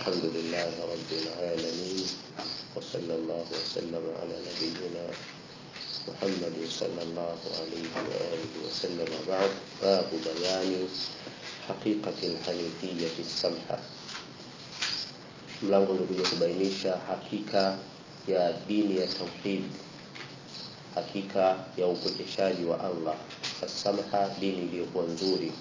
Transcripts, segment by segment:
الحمد لله رب العالمين وصلى الله وسلم على نبينا محمد صلى الله عليه وآله وسلم بعد باب بيان حقيقة الحنيفية السمحة mlango ulikuja kubainisha hakika ya dini ya tauhid hakika ya upwekeshaji wa allah asamha dini iliyokuwa nzuri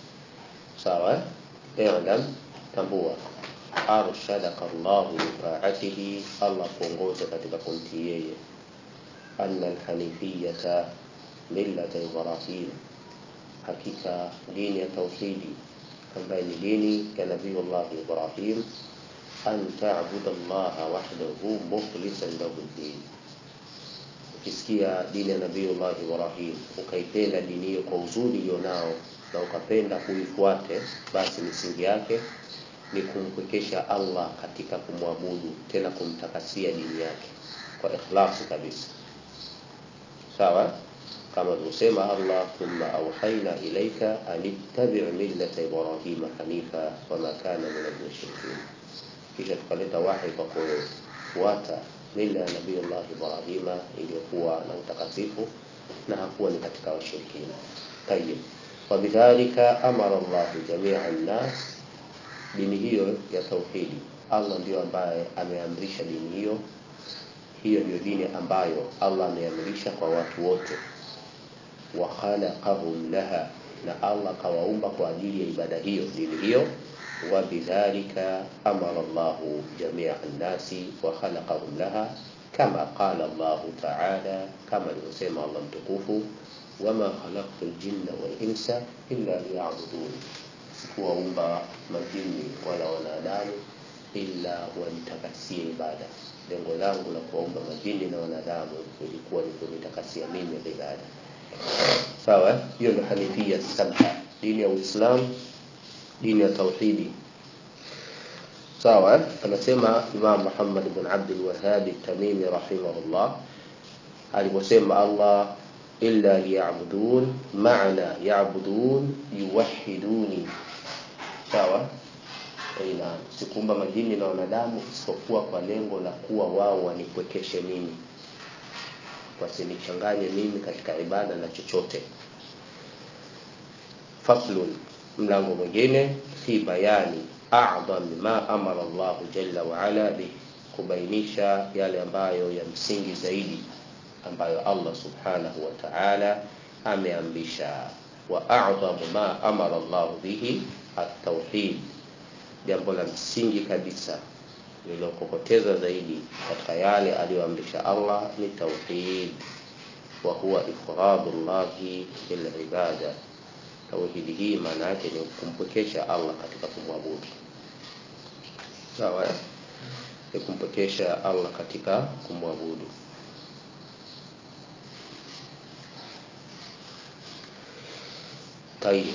sawa ilam tambua arshadaka llahu bitaatihi allah kuongoza katika kumtii yeye ana alhanifiyata millata ibrahim hakika dini ya tauhidi ambaye ni dini ya nabiyullahi ibrahim an tabuda llaha wahdahu mukhlisan lahu ddin ukisikia dini ya nabiyullah ibrahim ukaipenda dini hiyo kwa uzuri ilionao na ukapenda kuifuate basi misingi yake ni kumpwekesha allah katika kumwabudu tena kumtakasia dini yake kwa ikhlasi kabisa sawa kama alivyosema allah thumma auhaina ilaika an ittabi millata ibrahima hanifa wama kana min almushrikin kisha tukaleta wahi kwa kufuata mila ya nabiyullah ibrahima iliyokuwa na utakatifu na hakuwa ni katika washirikina tayib wabidhalika amara llahu jamia nnas dini hiyo ya tauhidi allah ndio ambaye ameamrisha dini hiyo hiyo ndio dini ambayo allah ameamrisha kwa watu wote wa khalaqahum laha na allah kawaumba kwa ajili ya ibada hiyo dini hiyo وبذلك أمر الله جميع الناس وخلقهم لها كما قال الله تعالى كما يسمى الله متكوف وما خلقت الجن والإنس إلا ليعبدون kuwaumba majini wala wanadamu ila wanitakasie ibada lengo langu la kuwaumba majini na wanadamu ilikuwa ni kunitakasia mimi ibada sawa hiyo ndo hanifia samha dini ya uislamu dini ya tauhidi sawa anasema imam muhammad ibn abdul wahhab tamimi rahimahullah aliposema allah illa liyabudun maana yabudun yuwahiduni sawa ina sikumba majini na wanadamu isipokuwa kwa lengo la kuwa wao wanipwekeshe mimi wasinichanganye mimi katika ibada na chochote faslun mlango mwingine fi bayani a'dham ma amara Allah jalla wa ala bi kubainisha yale ambayo ya msingi zaidi ambayo Allah subhanahu wa ta'ala ameamrisha wa a'dham ma amara Allah bihi at-tauhid jambo la msingi kabisa lililokokoteza zaidi katika yale aliyoamrisha Allah ni tauhid wa huwa ifradu llahi bil ibada tauhidi hii maana yake ni kumpwekesha allah katika kumwabudu sawa ni kumpwekesha allah katika kumwabudu طيب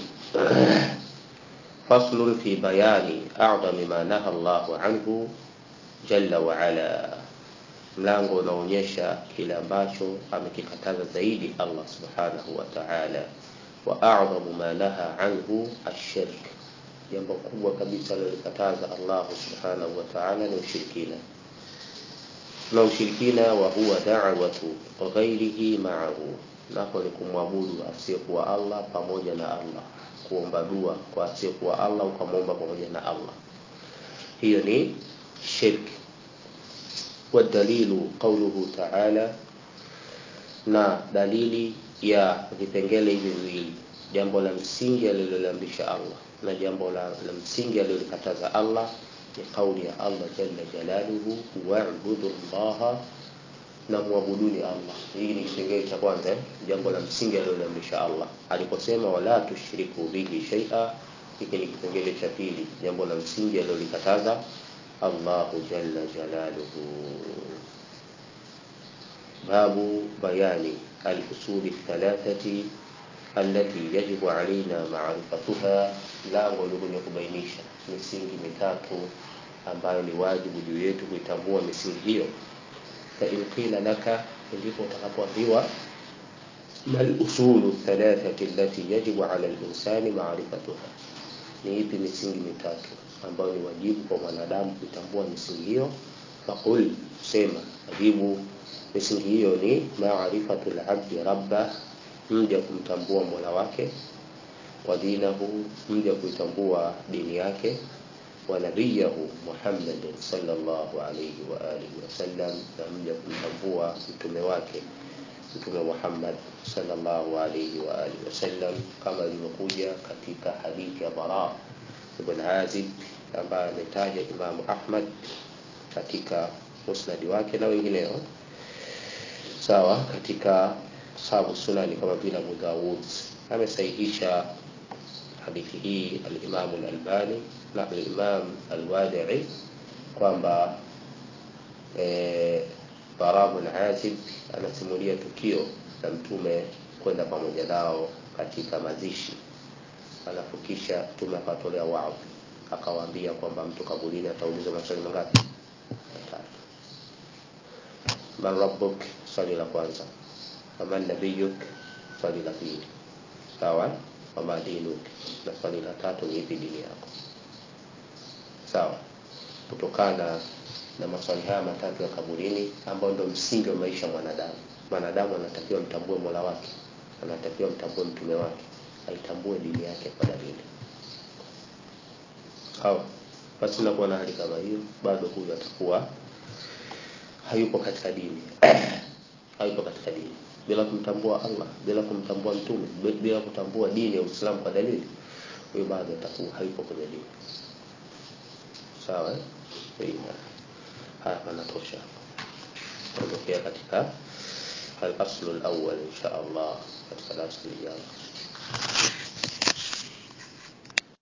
فصل في بيان أعظم ما نهى الله عنه جل وعلا mlango unaonyesha kile ambacho amekikataza zaidi allah subhanahu wa ta'ala wa a'dhamu ma naha anhu ash-shirk jambo kubwa kabisa alilokataza Allah subhanahu wa ta'ala ni ushirikina na ushirikina wa huwa da'watu ghairihi ma'ahu nako ni kumwabudu asiyekuwa Allah pamoja na Allah kuomba dua kwa asiyekuwa Allah ukamwomba pamoja na Allah hiyo ni shirk والدليل قوله تعالى na dalili ya vipengele hivi viwili jambo la msingi aliloliamrisha allah na jambo la, la msingi alilolikataza allah ni kauli ya allah jalla jalaluhu wabudu llaha na mwabuduni allah hii ni kipengele cha kwanza eh? jambo la msingi aliloliamrisha allah aliposema wala tushriku bihi shaia hiki ni kipengele cha pili jambo la msingi alilolikataza allahu jalla jalaluhu باب بيان الأصول الثلاثة التي يجب علينا معرفتها lango likuja kubainisha misingi mitatu ambayo ni wajibu juu yetu kuitambua misingi hiyo fain qila laka ndipo utakapoambiwa ما الأصول الثلاثة التي يجب على الإنسان معرفتها ni ipi misingi mitatu ambayo ni wajibu kwa mwanadamu kuitambua misingi hiyo faqul sema ajibu misingi hiyo ni maarifatu labdi rabba mja kumtambua mola wake wa dinahu mja kuitambua dini yake wa nabiyahu muhammadin sallallahu alayhi wa alihi wasallam na mja kumtambua mtume wake mtume muhammad sallallahu alayhi wa alihi wasallam kama ilivyokuja katika hadithi ya bara ibn azib ambaye ametaja imamu ahmad katika musnadi wake na wengineo sawa katika sahabu sunani kama vile abu daud amesahihisha hadithi hii alimamu lalbani na alimam alwadii kwamba e, bara bin azib anasimulia tukio la mtume kwenda pamoja nao katika mazishi alafu kisha mtume akatolea waadhi akawaambia kwamba mtu kaburini ataulizwa maswali mangapi matatu man rabbuk swali la kwanza waman nabiyuk swali la pili sawa wama dinuk na swali la tatu ni ipi dini yako sawa kutokana na maswali haya matatu ya kaburini ambayo ndio msingi wa maisha ya mwanadamu mwanadamu anatakiwa mtambue mola wake anatakiwa mtambue mtume wake aitambue dini yake kwa dalili sawa basi nakuwa na hali kama hiyo bado huyu atakuwa hayupo katika dini hayupo katika dini bila kumtambua allah bila kumtambua mtume bila kutambua dini ya uislamu kwa dalili huyu bado atakuwa hayupo kwenye dini sawa eh? haya panatosha tuondokea katika al-aslu al-awwal insha Allah katika darasa lijalo